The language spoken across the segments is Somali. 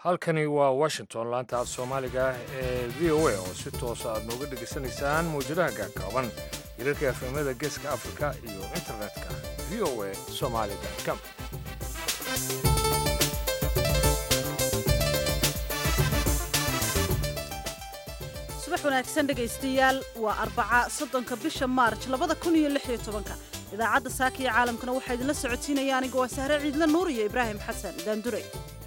halkani waa washington laanta af soomaaliga ee v o a oo si toosa aad nooga dhegaysanaysaan mawjadaha gaagaaban hirarka efemada geeska afrika iyo internetka v o a somaaliga com subax wanaagsan dhegaystayaal waa arbaca soddonka bisha maarj labada kun iyo lix iyo tobanka idaacadda saaka iyo caalamkana waxaa idinla socotiinaya aniga waa sahre ciidle nuur iyo ibraahim xasan daandure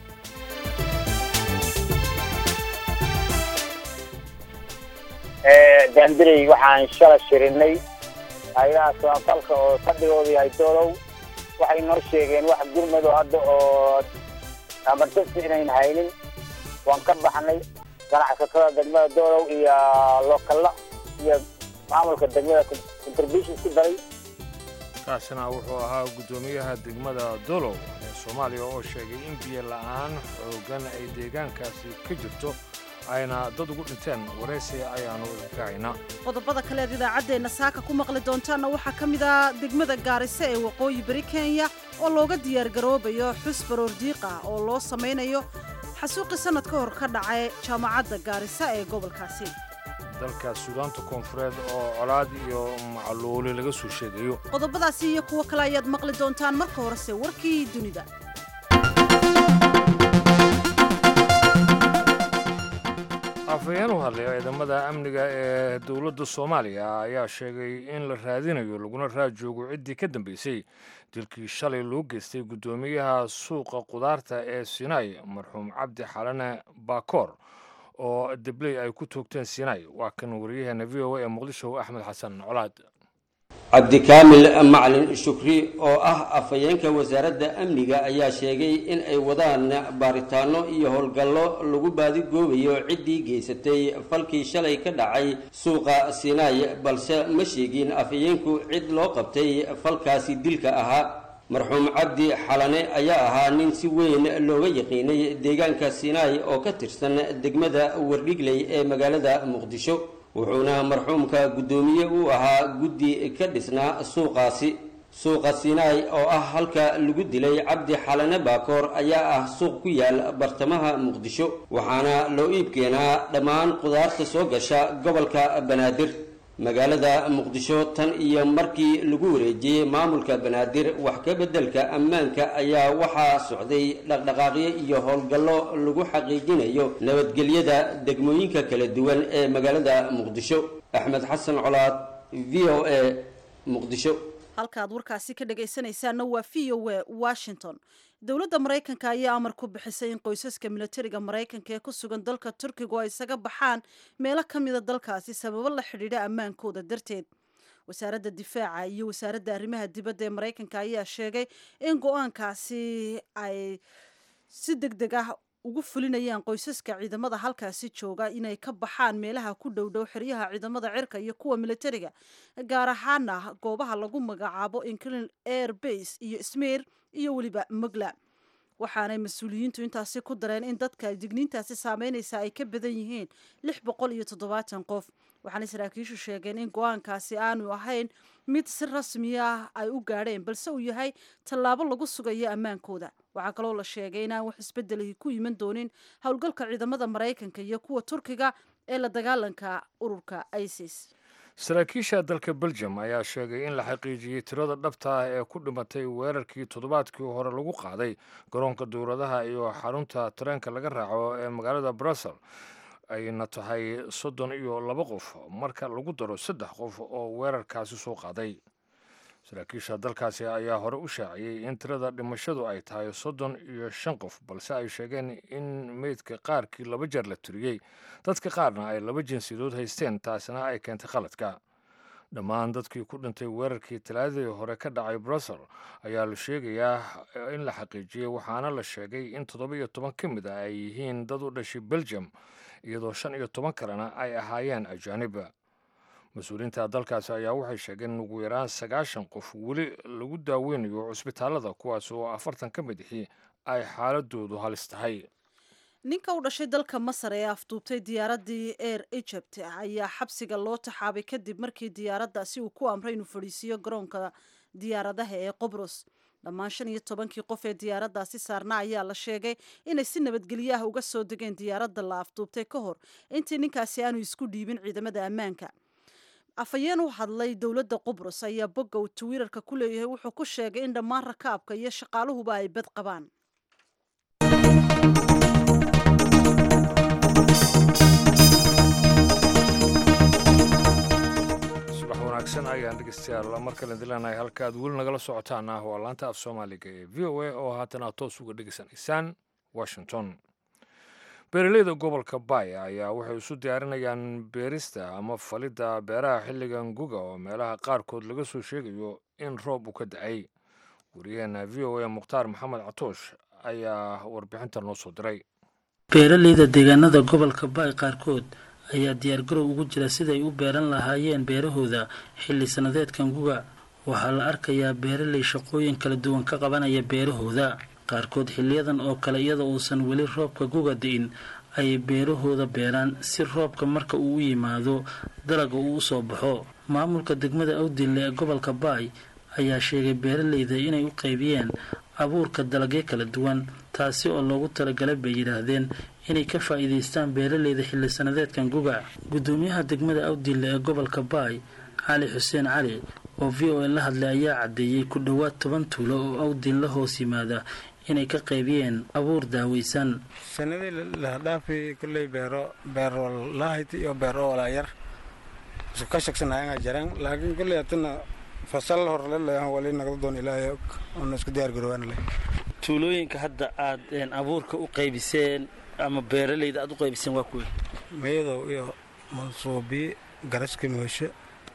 daandirey waxaan shala shirinay hay-adaha samafalka oo fadhigoodu yahay doolow waxay noo sheegeen wax gurmado hadda oo amartasi inayn haynin waan ka baxnay ganacsatada degmada doolow iyo lokalla iyo maamulka degmada contribution ku daray kaasina wuxuu ahaa guddoomiyaha degmada dolow ee soomaaliya oo sheegay in biyo la'aan xooggan ay deegaankaasi ka jirto ayna dad ugu dhinteen waraysi ayaannu kahaynaa qodobada kale eed idaacaddeenna saaka ku maqli doontaanna waxaa ka mid ah degmada gaariso ee waqooyi bari kenya oo looga diyaargaroobayo xus baroor diiq ah oo loo samaynayo xasuuqii sannad ka hor ka dhacay jaamacadda gaarisa ee gobolkaasi dalka suudaanta koonfureed oo colaad iyo macluuli laga soo sheegayo qodobadaasi iyo kuwo kale ayaad maqli doontaan marka horese warkii dunida afhayeen u hadlaya ciidamada amniga ee dowladda soomaaliya ayaa sheegay in la raadinayo laguna raajoogo ciddii ka dambeysay dilkii shalay loo geystay guddoomiyaha suuqa qudaarta ee sinai marxuum cabdi xalane baakoor oo debley ay ku toogteen sinai waa kan wariyaheena v o a ee muqdisho axmed xasan colaad cabdikaamil macalin shukri oo ah afhayeenka wasaaradda amniga ayaa sheegay in ay wadaan baaritaano iyo howlgallo lagu baadigoobayo ciddii geysatay falkii shalay ka dhacay suuqa sinai balse ma sheegin afhayeenku cid loo qabtay falkaasi dilka ahaa marxuum cabdi xalane ayaa ahaa nin si weyn looga yaqiinay deegaanka sinai oo ka tirsan degmada wardhigley ee magaalada muqdisho wuxuuna marxuumka guddoomiye u ahaa guddi ka dhisnaa suuqaasi suuqa sinai oo ah halka lagu dilay cabdi xalane baakoor ayaa ah suuq ku yaal bartamaha muqdisho waxaana loo iib keenaa dhammaan qudaarta soo gasha gobolka banaadir magaalada muqdisho tan iyo markii lagu wareejiyey maamulka banaadir wax ka beddelka ammaanka ayaa waxaa socday dhaqdhaqaaqyo iyo howlgallo lagu xaqiijinayo nabadgelyada degmooyinka kala duwan ee magaalada muqdisho axmed xasan colaad v o a muqdisho halkaaad warkaasi ka dhagaysanaysaanna waa v o a washington dowladda maraykanka ayaa amar ku bixisay in qoysaska milatariga maraykanka ee ku sugan dalka turkigu ay isaga baxaan meelo ka mida dalkaasi sababo la xidhiidha ammaankooda darteed wasaaradda difaaca iyo wasaaradda arrimaha dibadda ee maraykanka ayaa sheegay in go-aankaasi ay si deg deg ah ugu fulinayaan qoysaska ciidamada halkaasi jooga inay ka baxaan meelaha ku dhowdhow xeryaha ciidamada cirka iyo kuwa milatariga gaar ahaana goobaha lagu magacaabo inclin air base iyo smir iyo weliba mugla waxaanay mas-uuliyiintu intaasi ku dareen in dadka digniintaasi saameynaysa ay ka badan yihiin lix boqol iyo toddobaatan qof waxaanay saraakiishu sheegeen in go-aankaasi aanu ahayn mid si rasmi ah ay u gaadheen balse uu yahay tallaabo lagu sugayo ammaankooda waxaa kaloo la sheegay inaan wax isbedelahi ku iman doonin howlgalka ciidamada maraykanka iyo kuwa turkiga ee la dagaalanka ururka isis saraakiisha dalka belgium ayaa sheegay in la xaqiijiyey tirada dhabta ah ee ku dhimatay weerarkii toddobaadkii hore lagu qaaday garoonka dowladaha iyo xarunta tareenka laga raaco ee magaalada brussel ayna tahay soddon iyo laba qof marka lagu daro saddex qof oo weerarkaasi soo qaaday saraakiisha dalkaasi ayaa hore u shaaciyey in tirada dhimashadu ay tahay soddon iyo shan qof balse ay sheegeen in meydka qaarkii laba jeer la tiriyey dadka qaarna ay laba jinsiyadood haysteen taasina ay keentay khaladka dhammaan dadkii ku dhintay weerarkii talaadadii hore ka dhacay brussel ayaa la sheegayaa in la xaqiijiyey waxaana la sheegay in toddoba iyo toban ka mid ah ay yihiin dad u dhashay belgium iyadoo shan iyo toban kalena ay ahaayeen ajaaniba mas-uuliyiinta dalkaasi ayaa waxay sheegeen in ugu yaraan sagaashan qof weli lagu daaweynayo cusbitaalada kuwaas oo afartan ka mid ihii ay xaaladoodu halis tahay ninka u dhashay dalka masar ee afduubtay diyaaraddii air egypt ayaa xabsiga loo taxaabay kadib markii diyaaraddaasi uu ku amray inuu fadhiisiiyo garoonka diyaaradaha ee qobros dhammaan shan iyo tobankii qof ee diyaaraddaasi saarna ayaa la sheegay inay si nabadgelyo ah uga soo degeen diyaaradda la afduubtay ka hor intii ninkaasi aanu isku dhiibin ciidamada ammaanka afhayeen u hadlay dowladda qubrus ayaa bogga uu twitter-ka ku leeyahay wuxuu ku sheegay in dhammaan rakaabka iyo shaqaaluhuba ay bad qabaan subax wanaagsan ayaan dhegeystayaal mar kale dilanahay halka aad weli nagala socotaan ah waa laanta af soomaaliga ee v o a oo haatan aad toos uga dhegeysanaysaan washington beeraleyda gobolka baaya ayaa waxay isu diyaarinayaan beerista ama falidda beeraha xilligan guga oo meelaha qaarkood laga soo sheegayo in roob uu ka dacay wariyaheena v o a mukhtaar maxamed catoosh ayaa warbixinta noo soo diray beeraleyda deegaanada gobolka baay qaarkood ayaa diyaargarow ugu jira siday u beeran lahaayeen beerahooda xilli sannadeedkan guga waxaa la arkayaa beeraley shaqooyin kala duwan ka qabanaya beerahooda qaarkood xiliyadan oo kale iyada uusan weli roobka guga di'in ayay beerahooda beeraan si roobka marka uu u yimaado dalaga uu usoo baxo maamulka degmada awdinle ee gobolka baay ayaa sheegay beeraleyda inay u qaybiyeen abuurka dalagyo kala duwan taasi oo loogu talagalay bay yidhaahdeen inay ka faa'iidaystaan beeraleyda xilli sannadeedkan guga guddoomiyaha degmada awdinle ee gobolka baay cali xuseen cali oo v o a la hadlay ayaa caddeeyey ku dhowaad toban tuulo oo awdin la hoos yimaada inay ka qaybiyeen abuur daaweysan sanadii lahadhaafi kulley beero beerwalaahit iyo beero walaayar isku ka shaqsanayanga jaran laakiin kulley hatana fasal horle leeyahan wali nagda doon ilaahay og oona isku diyaar garowaana leh tuulooyinka hadda aad abuurka u qaybiseen ama beeraleyda aad u qaybiseen waa kuwe meyadow iyo mansuubi garaska mooshe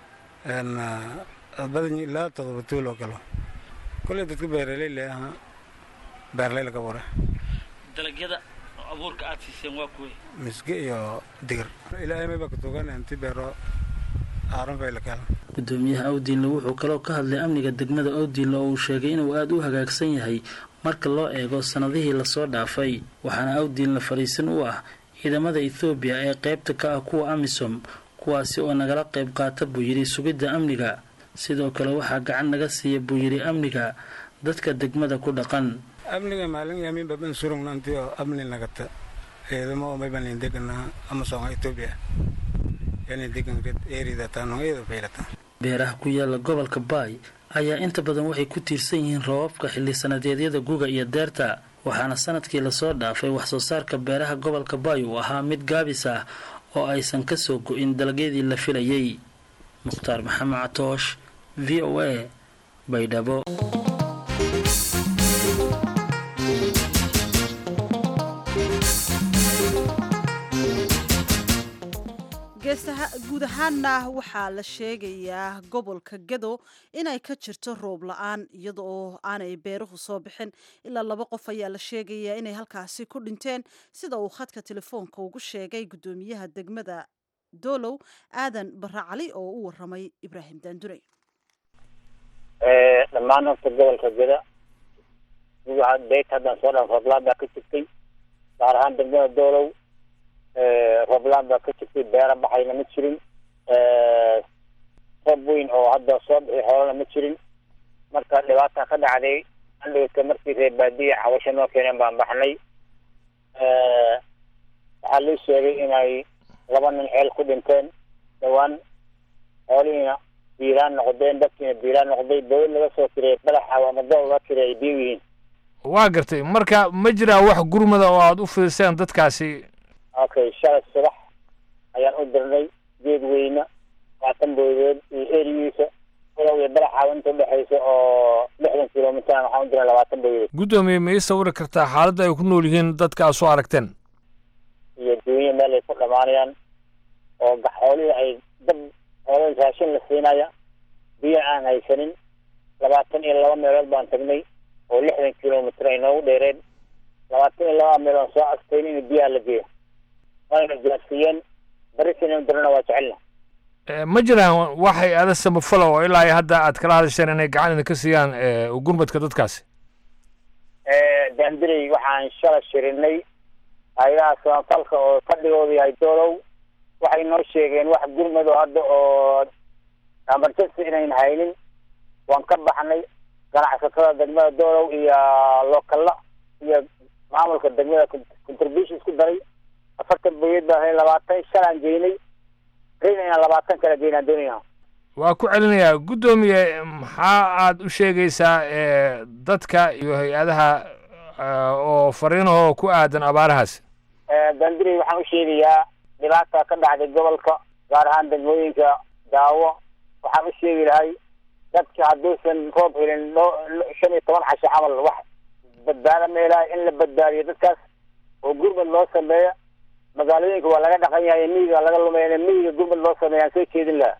badan ilaa todoba tuul oo kale kulley dadka beeraley leeyaha beerley laga wara dalagyada abuurka aad siiseen waa kuwe misge iyo digir ilaahay mayba ka tugan inti beero aaranfay la kaalan gudoomiyaha awdiinle wuxuu kaloo ka hadlay amniga degmada awdiinle oo uu sheegay inuu aada u hagaagsan yahay marka loo eego sannadihii lasoo dhaafay waxaana awdiinle fadhiisan u ah ciidamada ethoobiya ee qaybta ka ah kuwa amisom kuwaasi oo nagala qayb qaata buu yidhi sugidda amniga sidoo kale waxaa gacan naga siiya buu yidhi amniga dadka degmada ku dhaqan amniga maalin yamin baban surungnanti oo amni nagata ciidamo oo mayban degana amasom etoobiya yani degan erida taanongayada faylata beeraha ku yaala gobolka baay ayaa inta badan waxay ku tiirsan yihiin roobabka xilli sanadeedyada guga iyo deerta waxaana sanadkii lasoo dhaafay wax-soo saarka beeraha gobolka baay uu ahaa mid gaabis ah oo aysan ka soo go-in dalagyadii la filayay mukhtaar maxamed catoosh v o a baydhabo guud ahaanna waxaa la sheegayaa gobolka gado inay ka jirto roob la-aan iyada oo aanay beeruhu soo bixin ilaa laba qof ayaa la sheegayaa inay halkaasi ku dhinteen sida uu khadka telefoonka ugu sheegay guddoomiyaha degmada doolow aadan barre cali oo u waramay ibraahim daandurey dhammaan horta gobolka gada beyt haddaan soo dhan rooblaan baa ka jirtay gaar ahaan degmada doolow rooblaan baa ka jirtay beera baxayna ma jirin roob weyn oo hadda soo bixi xoolana ma jirin marka dhibaata ka dhacday andhigata markii reer baadiya cawasho noo keeneen baan baxnay waxaa lii sheegay inay laba nin ceel ku dhinteen dhawaan xoolihiina biiraan noqdeen dadkiina biiraan noqday dawlad laga soo tirey badaxa ama dool laga tirey ay biyo yihiin waa gartay marka ma jiraa wax gurmada oo aada u fiirseen dadkaasi okay shalay subax ayaan u dirnay geed weyne labaatan boodood iyo erigiisa walow iyo balaxaawa inta udhexaysa oo lixdan kilomitr waxaan u dirnay labaatan boodood guddoomiye ma ii sawiri kartaa xaaladda ay ku nool yihiin dadka aad soo aragteen iyo duunya meel ay ku dhamaanayaan oo xoolihii ay dab xoolihii raashin la siinaya biyo aan haysanin labaatan iyo laba meelood baan tagnay oo lixdan kilomitr ay noogu dheereen labaatan iyo laba meelood soo astayn in biyaha la geeyo wayna gaarsiiyeen barisin dirana waa jecelna ma jiraan waxay ada samafala oo ilaa iyo hadda aad kala hadasheen inay gacan idinka siiyaan gurmadka dadkaasi daandirey waxaan shala shirinay hay-adaha samafalka oo fadhigooda yahay doolow waxay noo sheegeen wax gurmado hadda oo emergency inayn haynin waan ka baxnay ganacsatada degmada doolow iyo lookalla iyo maamulka degmada contribution isku daray afartan boyad baan helay labaatan shalaan geynay rina inaan labaatan kala geynaan doonayna waa ku celinayaa guddoomiye maxaa aad u sheegaysaa dadka iyo hay-adaha oo fariinahoo ku aadan abaarahaas dandiri waxaan u sheegayaa dhibaata ka dhacday gobolka gaar ahaan degmooyinka daawo waxaan u sheegi lahay dadka hadduusan roob helin dhoo shan iyo toban casho camal wax badbaada meelaha in la badbaadiyo dadkaas oo gurmad loo sameeyo magaalooyinka waa laga dhaqan yahay miyiga waa laga lumaya miyiga gurmad loo sameeya aan soo jeedin laha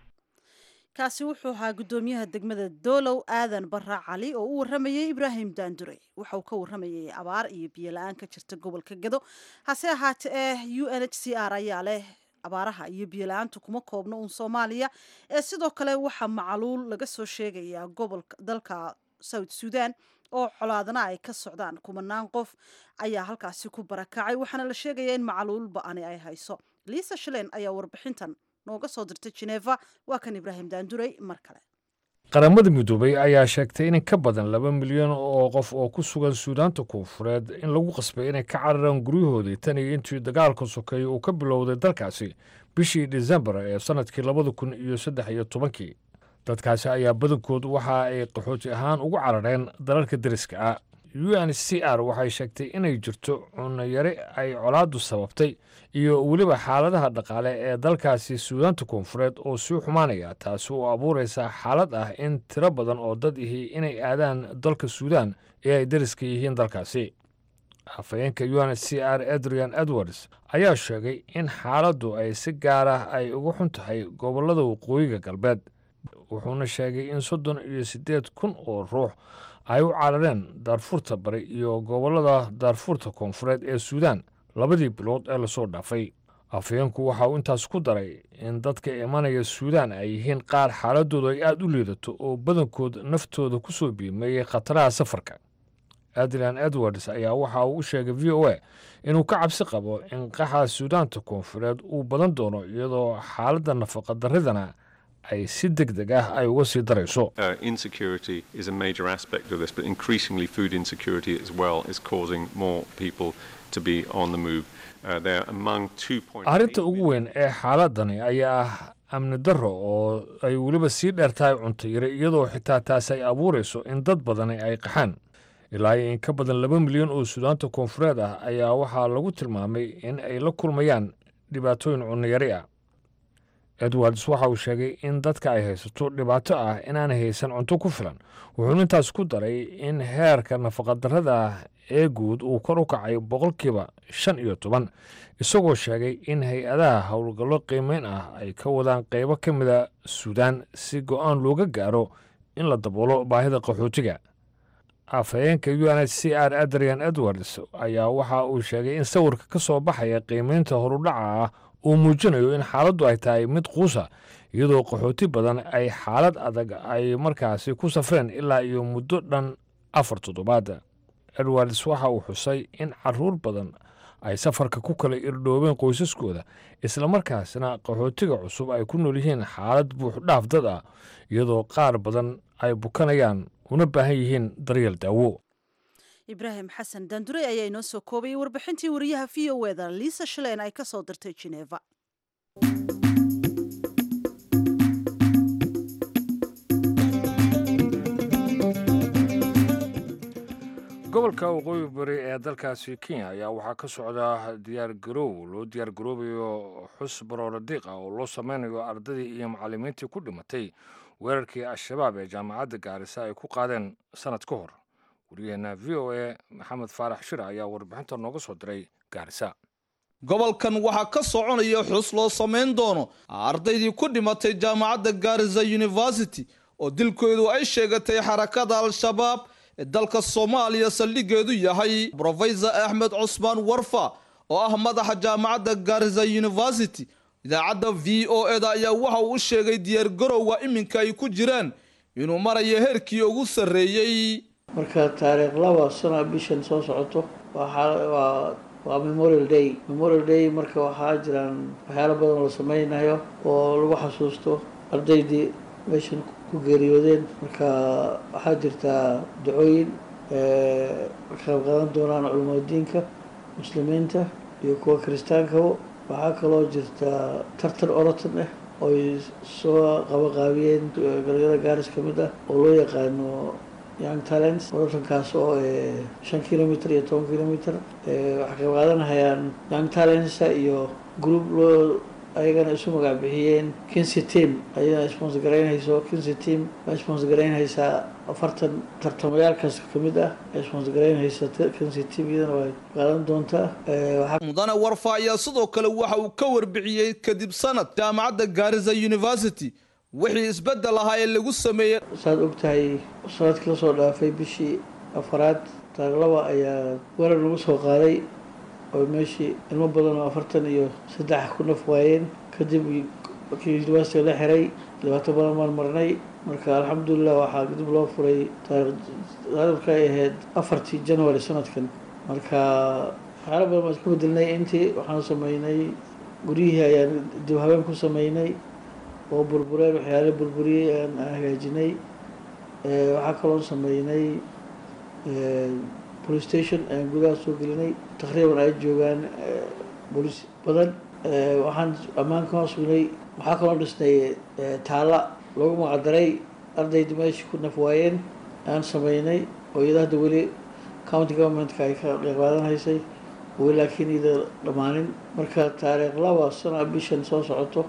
kaasi wuxuu ahaa guddoomiyaha degmada doolow aadan barra cali oo u warramayay ibraahim daandure waxa uu ka warramayay abaar iyo biyo la-aan ka jirta gobolka gado hase ahaatee eh u n h c r ayaa leh abaaraha iyo biyo la-aantu kuma koobno uun soomaaliya ee sidoo kale waxaa macaluul laga soo sheegayaa gobolka dalka south sudan oo colaadana ay ka socdaan kumanaan qof ayaa halkaasi ku barakacay waxaana la sheegayaa in macaluul ba-ani ay hayso liisa shilen ayaa warbixintan nooga soo dirtay geneva waa kan ibraahim daandurey mar kale qaramada midoobay ayaa sheegtay in ka badan laba milyan oo qof oo ku sugan suudaanta koonfureed in lagu qasbay inay ka cararaan guryahoodii tan iyo intii dagaalka sokeeye uu ka bilowday dalkaasi bishii disembar ee sannadkii labada kun iyo saddex iyo tobankii dadkaasi ayaa badankood waxa ay qaxooti ahaan ugu carareen dalalka deriska ah u n c r waxay sheegtay inay jirto cunayari ay colaaddu sababtay iyo weliba xaaladaha dhaqaale ee dalkaasi suudaanta koonfureed oo sii xumaanaya taasi oo abuuraysa xaalad ah in tiro badan oo dad ihi inay aadaan dalka suudaan ee ay deriska yihiin dalkaasi afhayeenka u n c r adrian edwards ayaa sheegay in xaaladdu ay si gaar ah ay uga xun tahay gobollada waqooyiga galbeed wuxuuna sheegay in soddon iyo siddeed kun oo ruux ay u carareen daarfuurta bari iyo gobollada daarfuurta koonfureed ee suudaan labadii bilood ee lasoo dhaafay afhayeenku waxa uu intaas ku daray in dadka imanaya suudaan ay yihiin qaar xaaladoodu ay aad u liidato oo badankood naftooda ku soo biimeeyey khataraha safarka adrian edwards ayaa waxa uu u sheegay v o a inuu ka cabsi qabo in qaxa suudaanta koonfureed uu badan doono iyadoo xaaladda nafaqa darridana ay si deg deg ah ay uga sii darayso insecurity is a major aspect of this but increasingly food insecurity as well is causing more people to be on the move uh, they're among 2.8 arrinta ugu weyn ee xaaladani ayaa ah amni darro oo ay weliba sii dheertahay cunto yari iyadoo xitaa taasi ay abuurayso in dad badani ay qaxaan ilaa iyo in ka badan laba milyan oo suudaanta koonfureed ah ayaa waxaa lagu tilmaamay in ay la kulmayaan dhibaatooyin cunnayari ah edwards waxa uu sheegay in dadka ay haysato dhibaato ah inaanay haysan cunto ku filan wuxuuna intaas ku daray in heerka nafaqadarrada ee guud uu kor u kacay boqolkiiba shan iyo toban isagoo sheegay in hay-adaha howlgallo qiimeyn ah ay ka wadaan qaybo ka mida suudaan si go-aan looga gaaro in la daboolo baahida qaxootiga afhayeenka u n h c r adrian edwards ayaa waxa uu sheegay in sawirka ka soo baxaya qiimeynta horudhaca ah uu muujinayo in xaaladdu ay tahay mid quusa iyadoo qaxooti badan ay xaalad adag ay markaasi ku safreen ilaa iyo muddo dhan afar toddobaad edwards waxa uu xusay in caruur badan ay safarka ku kala irdhoobeen qoysaskooda islamarkaasna qaxootiga cusub ay ku nool yihiin xaalad buuxdhaaf dad ah iyadoo qaar badan ay bukanayaan una baahan yihiin daryeel daawo ibraahim xasan daandurey ayaa inoo soo koobayay warbixintii wariyaha v o eda liisa shileen ay ka soo dirtay geneva gobolka waqooyi bari ee dalkaasi kenya ayaa waxaa ka socda diyaar garoow loo diyaar garoobayo xus baroora diiq ah oo loo sameynayo ardadii iyo macallimiintii ku dhimatay weerarkii al-shabaab ee jaamacadda gaarisa ay ku qaadeen sannad ka hor wariyaheenna v o a maxamed faarax shir ayaa warbixinta nooga soo diray gaarisa gobolkan waxaa ka soconaya xus loo samayn doono ardaydii ku dhimatay jaamacadda gaarisa university oo dilkoodu ay sheegatay xarakada al-shabaab ee dalka soomaaliya saldhigeedu yahay brofesor axmed cusmaan warfa oo ah madaxa jaamacadda gaarisa university idaacadda v o eda ayaa waxa uu u sheegay diyaargarowga iminka ay ku jiraan inuu marayo heerkii ugu sarreeyey marka taariikh laba sana bishan soo socoto waa waa memorial day memorial day marka waxaa jiraan waxyaalo badan la sameynayo oo lagu xasuusto ardaydii meeshan ku geeriyoodeen marka waxaa jirtaa dacooyin ka qayb qaadan doonaan culimaadiinka muslimiinta iyo kuwa kiristaankaba waxaa kaloo jirta tartan orotan ah ooy soo qabaqaabiyeen galyada gaaris ka mid ah oo loo yaqaano young talents orotankaas oo shan kilomitr iyo toban kilomitr waxay qayb qaadanahayaan young talents iyo group loo ayagana isu magac bixiyeen kinsi team ayadana sponsor garaynhayso kinsi team waa sponsor garaynhaysaa afartan tartamayaalkaas kamid ah ee sponsor garaynhaysa kinsi team iyadana way qaadan doontaa mudane warfa ayaa sidoo kale waxa uu ka warbixiyey kadib sanad jaamacadda gaarisa university wixii isbedel ahaa ee lagu sameeyey saad ogtahay sanadkii lasoo dhaafay bishii afaraad taaglaba ayaa weerar lagu soo qaaday oo meeshii ilmo badan oo afartan iyo saddex ku naf waayeen kadib markii universityga la xiray dhibaato badan baan marnay marka alxamdulilah waxaa kadib loo furay taarikhka ay ahayd afartii january sanadkan marka waxyaala badan baan iska bedelnay intii waxaan sameynay guryihii ayaan dib habeen ku sameynay oo burbureen waxyaala burburiyey aan hagaajinay waxaa kaloo sameynay police station ayaan gudaha soo gelinay taqriiban ay joogaan booliis badan waxaan ammaanka hoos sugnay waxaa kaloo dhisnay taala loogu magacdaray ardayda meesha ku naf waayeen aan sameynay oo iyada hadda weli county governmentka ay ka qeybqaadanhaysay weli laakiin iyada dhammaanin marka taariikh laba sana bishan soo socoto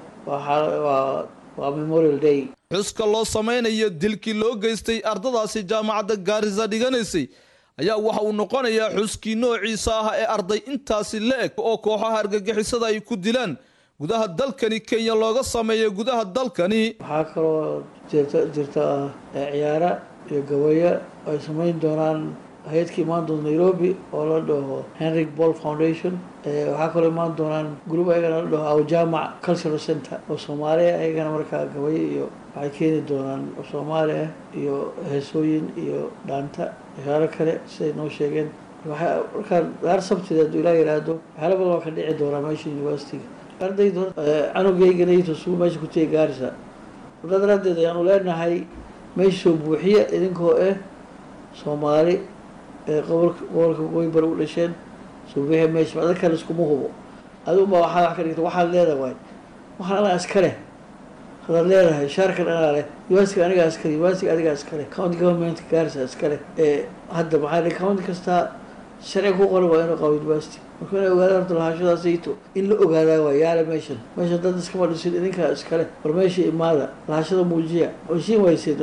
waa waa memorial day xuska loo sameynayo dilkii loo geystay ardadaasi jaamacadda gaarisa dhiganaysay ayaa waxa uu noqonayaa xuskii noociisa ah ee arday intaasi la eg oo kooxaha argagixisada ay ku dilaan gudaha dalkani kenya looga sameeyo gudaha dalkani waxaa kaloo jirta jirta ciyaara iyo gabayo ay sameyn doonaan hay-adka imaan doonta nairobi oo la dhaho henry ball foundation waxaa kaloo imaan doonaan group ayagana la dhaho awjamac cultural center oo soomaaliya ayagana markaa gabayo iyo waxay keeni doonaan soomaali ah iyo heesooyin iyo dhaanta waxyaalo kale siday noo sheegeen markaa daar sabtida hadduu ilaa yidhaahdo waxyaala badan waa ka dhici doonaa meesha universityga ardayda canugayganayto suu meesha ku tegi gaarisa wadaa daraaddeed ayaanu leenahay meesha soo buuxiya idinkoo ah soomaali ee gobolka gobolka waqooyi bari u dhasheen soo buuxiya meesha ada kale iskuma hubo adiguba waxaa wax ka dhigta waxaad leedahay waay waxaan anaa iska leh hadaad leedahay shaarkan anaa leh universityga anigaa iskale universityga adigaa iskale county governmentka gaarisa iskale ee hadda maxaa dhihi county kastaa sharciga ku qoran waa inuu qabo university marka inay ogaadaan horta lahashadaasayto in la ogaadaa waa yaala meeshan meeshan dad iskama dhisin idinkaa iskale war meesha imaada lahashada muujiya heshiin waysay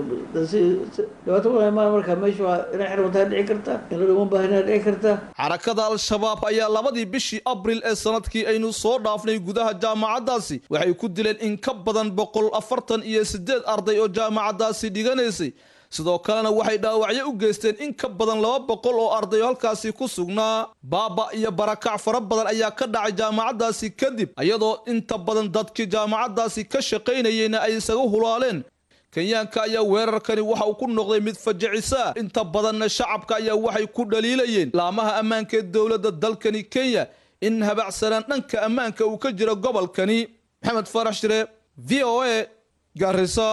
dhibaato badan imaada markaa meesha waa inay xirmataa dhici kartaa in la dhuman baahinaa dhici kartaa xarakada al-shabaab ayaa labadii bishii abril ee sanadkii aynu soo dhaafnay gudaha jaamacaddaasi waxay ku dileen in ka badan boqol afartan iyo siddeed arday oo jaamacaddaasi dhiganaysay sidoo kalena waxay dhaawacyo u geysteen in ka badan laba boqol oo arday oo halkaasi ku sugnaa baaba iyo barakac fara badan ayaa ka dhacay jaamacaddaasi kadib iyadoo inta badan dadkii jaamacaddaasi ka shaqaynayeyna ay isaga hulaaleen kenyaanka ayaa weerarkani waxa uu ku noqday mid fajicisaa inta badanna shacabka ayaa waxay ku dhaliilayeen laamaha ammaanka ee dowladda dalkani kenya in habacsanaan dhanka ammaanka uu ka jiro gobolkani maxamed farax shire v o a gaarisa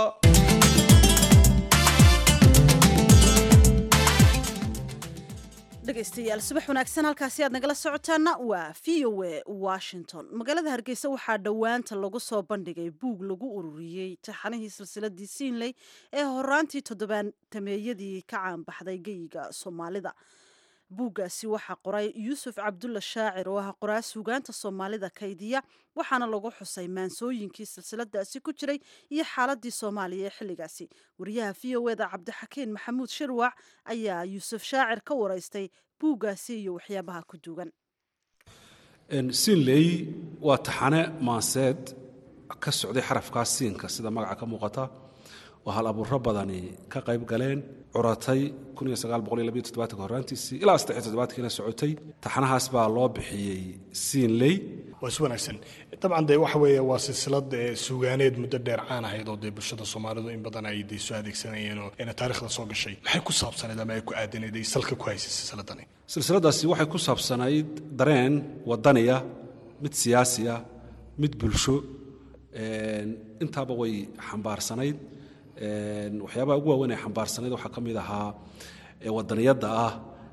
dhegaystayaal subax wanaagsan halkaasi aad nagala socotaana waa v o a washington magaalada hargeysa waxaa dhowaanta lagu soo bandhigay buug lagu ururiyey taxanihii silsiladii siinley ee horaantii toddobaatameeyadii ka caanbaxday geyiga soomaalida buuggaasi waxaa qoray yuusuf cabdulla shaacir oo ah qoraa suugaanta soomaalida kaydiya waxaana lagu xusay maansooyinkii silsiladaasi ku jiray iyo xaaladii soomaaliya ee xilligaasi wariyaha v o eda cabdixakiin maxamuud shirwac ayaa yuusuf shaacir ka waraystay buuggaasi iyo waxyaabaha ku duugan siinley waa taxane maanseed ka socday xarafkaas siinka sida magaca ka muuqata oo hal abuuro badani ka qayb galeen curatay horaantiisii ilaa kiina socotay taxanahaas baa loo bixiyey siinley waa is wanaagsan dabcan dee waxa weeye waa silsilad suugaaneed muddo dheer caan ahayd oo dee bulshada soomaalidu in badan ay dee soo adeegsanayeen oo ina taarikhda soo gashay maxay ku saabsanayd ama ay ku aadanayd ay salka ku haysay silsiladani silsiladaasi waxay ku saabsanayd dareen wadaniya mid siyaasi ah mid bulsho intaaba way xambaarsanayd waxyaabaha ugu waaweyn ee xambaarsanayd waxaa ka mid ahaa wadaniyadda ah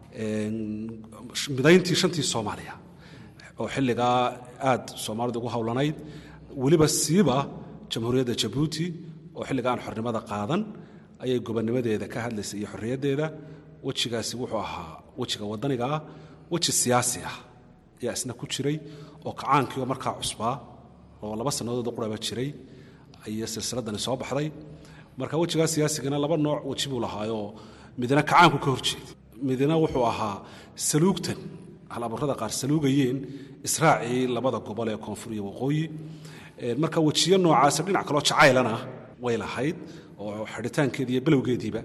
midayntii shantii soomaaliya oo xilligaa aad soomaalidu ugu howlanayd weliba siiba jamhuuriyadda jabuuti oo xilliga aan xornimada qaadan ayay gobonnimadeeda ka hadlaysay iyo xorriyaddeeda wejigaasi wuxuu ahaa wejiga wadaniga ah weji siyaasi ah ayaa isna ku jiray oo kacaankiioo markaa cusbaa oo laba sannadood quraba jiray ayay silsiladani soo baxday marka wejigaa siyaasigana laba nooc weji buu lahaayoo midna kacaanku ka horjeeday midna wuxuu ahaa saluugtan halaburrada qaar saluugayeen israacii labada gobol ee koonfur iyo waqooyi marka wejiyo noocaasa dhinac kaloo jacaylana way lahayd oo xidhitaankeedii iyo bilowgeediiba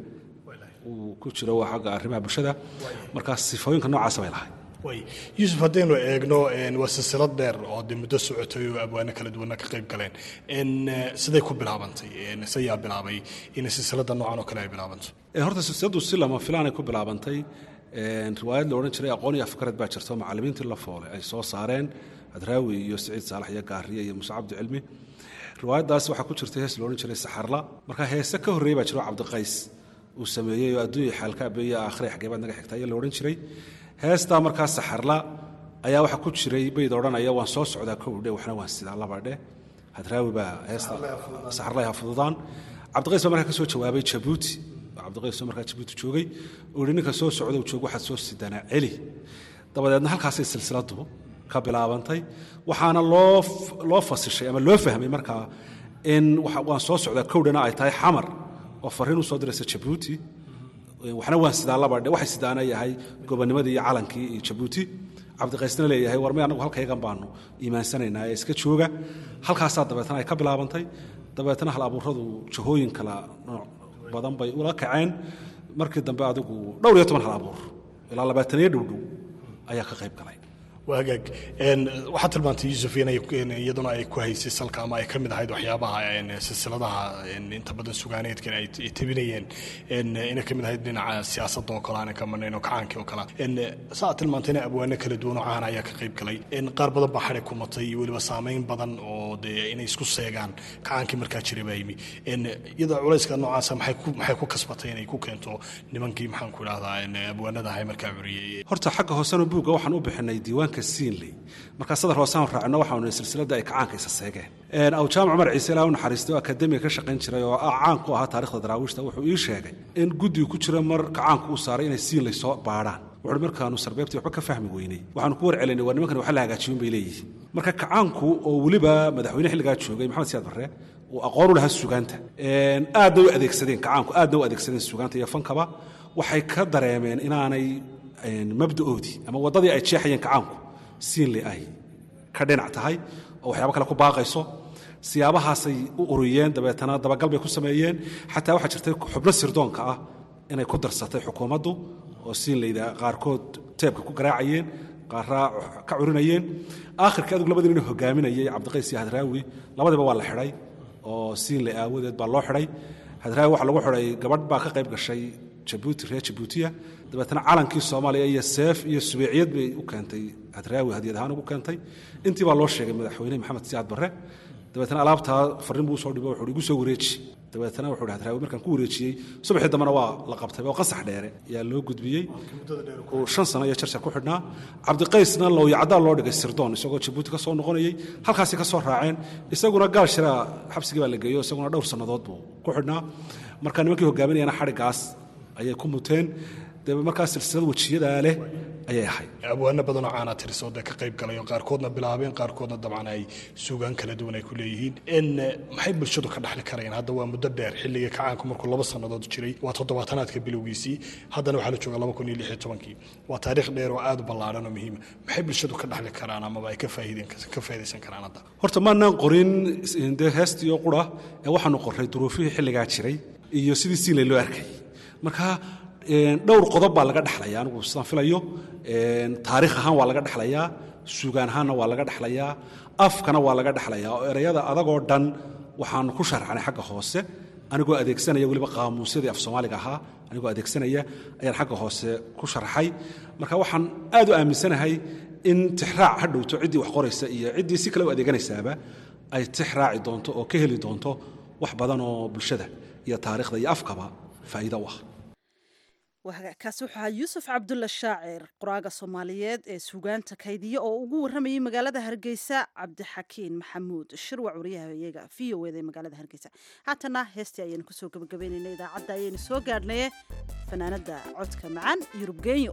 uu ku jiro xagga arrimaha bulshada markaa sifooyinka noocaasa bay lahayd yuusuf haddaynu eegno waa silsilad dheer oo de muddo socotay oo abwaano kala duwanna ka qayb galeen siday ku bilaabantay sayaa bilaabay in silsilada noocan oo kale ay bilaabanto horta silsiladu si lama filaanay ku bilaabantay riwaayad la odhan jiray aqoon iyo afkarad baa jirto macallimiintii la foole ay soo saareen adraawi iyo siciid saalax iyo gaariye iyo muuse cabdi cilmi riwaayaddaas waxaa ku jirtay hees la odhan jiray saxarla marka heese ka horreeyey baa jiro cabdiqays uu sameeyey oo adduunya xaalkaabe iyo aakhire xageebaad naga xigta ayaa la odhan jiray heestaa markaa saxarla ayaa waxaa ku jiray bayd odhanaya waan soo socdaa kowdhe waxna waan sidaa labadhe hadraawi baa heesta saxarla ha fududaan cabdiqays baa markaa ka soo jawaabay jabuuti cabdiqays oo markaa jabuuti joogay uu yidhi ninka soo socda joog waxaad soo sidanaa celi dabadeedna halkaasay silsiladu ka bilaabantay waxaana loo loo fasishay ama loo fahmay markaa in waan soo socdaa kowdhana ay tahay xamar oo fariin u soo diraysa jabuuti waxna waan sidaa labadhe waxay sidaana yahay gobonimadii iyo calankii iyo jabuuti cabdiqaysna leeyahay war may anagu halkaygan baanu iimaansanaynaa ee iska jooga halkaasaa dabeetna ay ka bilaabantay dabeetna hal abuuradu jahooyin kala nooc badan bay ula kaceen markii dambe adigu dhowr iyo toban hal abuur ilaa labaataniyo dhowdhow ayaa ka qayb galay waa hagaag waxaad tilmaantay yuusuf inay iyaduna ay ku haysay salka ama ay ka mid ahayd waxyaabaha silsiladaha inta badan sugaaneedkan ay tebinayeen inay ka mid ahayd dhinaca siyaasadda oo kale aanan ka marnayn oo kacaankii oo kale saa tilmaantayna abwaano kala duwan oo caan ayaa ka qayb galay qaar badan baa xadhi ku matay iyo weliba saameyn badan oo dee inay isku seegaan kacaankii markaa jiray baa yimi iyada culayska noocaasa maxay ku kasbatay inay ku keento nimankii maxaan ku idhahdaa abwaanada ahay markaa curiyey horta xagga hoosena buugga waxaan u bixinay diiwaanka siinley markaa sadar hoosaan raacno waxaanu silsilada ay kacaanka isa seegeen aw jaamac cumar ciise ilaa u naxariistay oo akademiga ka shaqayn jiray oo ah caan ku ahaa taarikhda daraawiishta wuxuu ii sheegay in guddiga ku jira mar kacaanku uu saaray inay siinley soo baadhaan wuxuuhi markaanu sarbeebtii waxba ka fahmi weynay waxaanu ku warcelinay waa nimankan waxa la hagaajiyun bay leeyihiin marka kacaanku oo weliba madaxweyne xilligaa joogay maxamed siyaad barre uu aqoon u lahaa sugaanta aadna u adeegsadeen kacaanku aadna u adeegsadeen sugaanta iyo fankaba waxay ka dareemeen inaanay mabda'oodii ama waddadii ay jeexayeen kacaanku siinle ay ka dhinac tahay oo waxyaabo kale ku baaqayso siyaabahaasay u uriyeen dabeetana dabagal bay ku sameeyeen xataa waxaa jirtay xubno sirdoonka ah inay ku darsatay xukuumaddu oo siinleyda qaarkood teebka ku garaacayeen qaaraa ka curinayeen aakhirkii adug labadii nin hogaaminayay cabdiqays iyo hadraawi labadiba waa la xidhay oo siinle aawadeed baa loo xidhay hadraawi waxaa lagu xidhay gabadh baa ka qayb gashay jabuuti reer jabuutiya dabeetna calankii soomaaliya iyo seef iyo subeeciyad bay u keentay hadraawi hadiyad ahaan ugu keentay intii baa loo sheegay madaxweyne maxamed siyaad barre dabeetna alaabtaa farriin buu usoo dhibo wuxuu igu soo wareeji dabeetna wuxuu hadraawi markaan ku wareejiyey subaxii dambena waa la qabtay oo qasax dheere ayaa loo gudbiyey uu shan sano iyo jarjar ku xidhnaa cabdiqaysna lowyacdaa loo dhigay sirdoon isagoo jabuuti ka soo noqonayey halkaasi ka soo raaceen isaguna gaal shiraa xabsigii baa la geeyo isaguna dhowr sannadood buu ku xidhnaa marka nimankii hogaaminayana xadhigaas ayay ku muteen dee markaa silsilad wejiyadaa leh ayay ahayd abwaano badanoo caana tirisoo dee ka qayb galay oo qaarkoodna bilaabeen qaarkoodna dabcan ay suugaan kala duwan ay ku leeyihiin n maxay bulshadu ka dhaxli karayaan hadda waa muddo dheer xilligii kacaanku markuu laba sannadood jiray waa toddobaatanaadka bilowgiisii haddana waxaa la jooga laba kun iyo lix iyo tobankii waa taariikh dheer oo aad u ballaadhan oo muhiima maxay bulshadu ka dhaxli karaan amaba ay ka faa'iideen ka faa'iidaysan karaan hadda horta maanaan qorin dee heestii oo qura ee waxaanu qorray duruufihii xilligaa jiray iyo sidii siinley loo arkay marka dhowr qodob baa laga dhexlaya anigu sidaan filayo taariikh ahaan waa laga dhexlayaa sugaan ahaanna waa laga dhexlayaa afkana waa laga dhexlayaa oo erayada adagoo dhan waxaanu ku sharxnay xagga hoose anigoo adeegsanaya weliba qaamuusyadii af soomaaliga ahaa anigoo adeegsanaya ayaan xagga hoose ku sharxay marka waxaan aad u aaminsanahay in tixraac ha dhowto ciddii wax qoraysa iyo ciddii si kale u adeeganaysaaba ay tix raaci doonto oo ka heli doonto wax badan oo bulshada iyo taariikhda iyo afkaba faa'iido u ah kaasi wuxuu ahaa yuusuf cabdulla shaacir qoraaga soomaaliyeed ee suugaanta kaydiya oo ugu warramayay magaalada hargeysa cabdixakiin maxamuud shirwac wariyaha iyaga v o eda ee magaalada hargeysa haatana heestii ayaynu kusoo gabagabeynayna idaacadda ayaynu soo gaadhnaye fanaanada codka macaan yurub genyo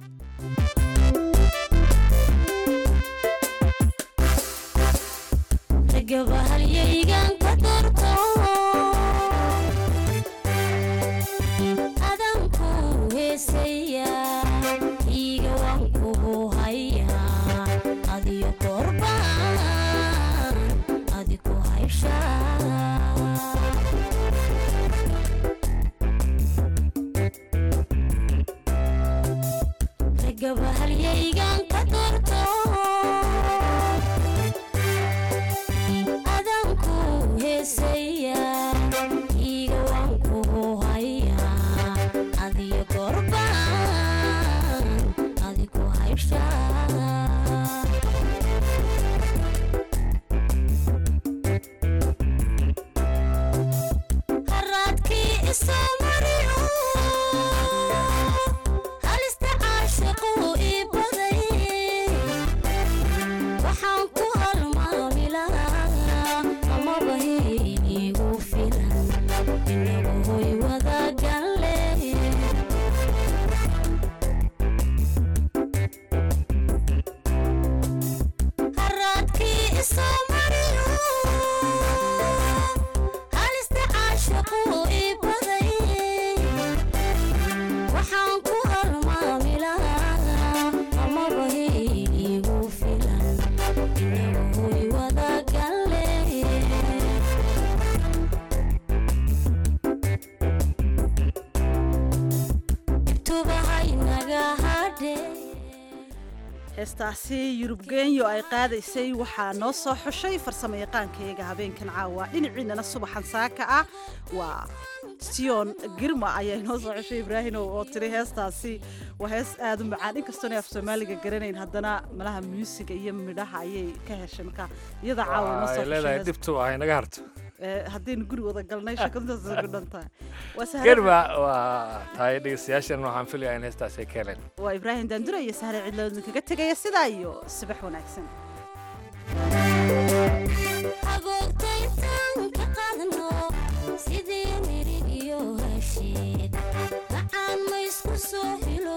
heestaasi yurub genyo ay qaadaysay waxaa noo soo xushay farsamo yaqaankayaga habeenkan caawa dhinaciinana subaxan saaka ah waa sion girma ayaa inoo soo xushay ibraahimow oo tiri heestaasi waa hees aada u macaan inkastoona af soomaaliga garanayn haddana malaha muusiga iyo midhaha ayay ka heshay marka iyada caawa inoo soo leedahay dhibtu ah inaga harto haddaynu guri wada galnay shakadaas ku dhantahay germa waa tahay dhegeystayaashan waxaan filayaa in heestaas ay ka heleen waa ibraahim daandura iyo sahre cidloodin kaga tegaya sidaa iyo subax wanaagsan sidii mirig iyo hasheed macaan ma isku soo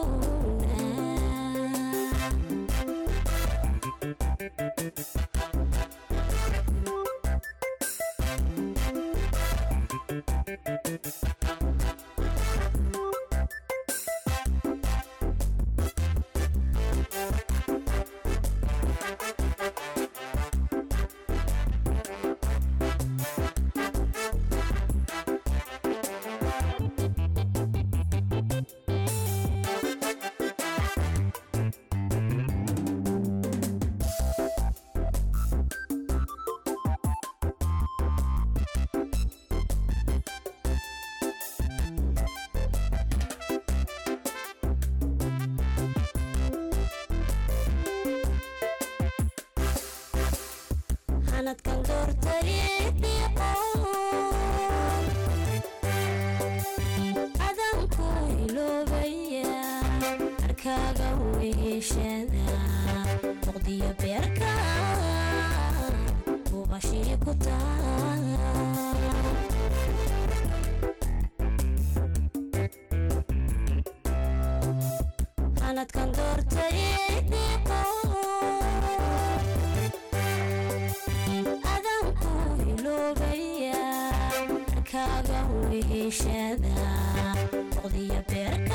sanadkan doortariiqo adanku iloobaya arkaaga weeshada muqdiyo beerka ubashii ku taa sanadkan doortariiqo adanku iloobaya arkaaga weeshada muqdiyo beerka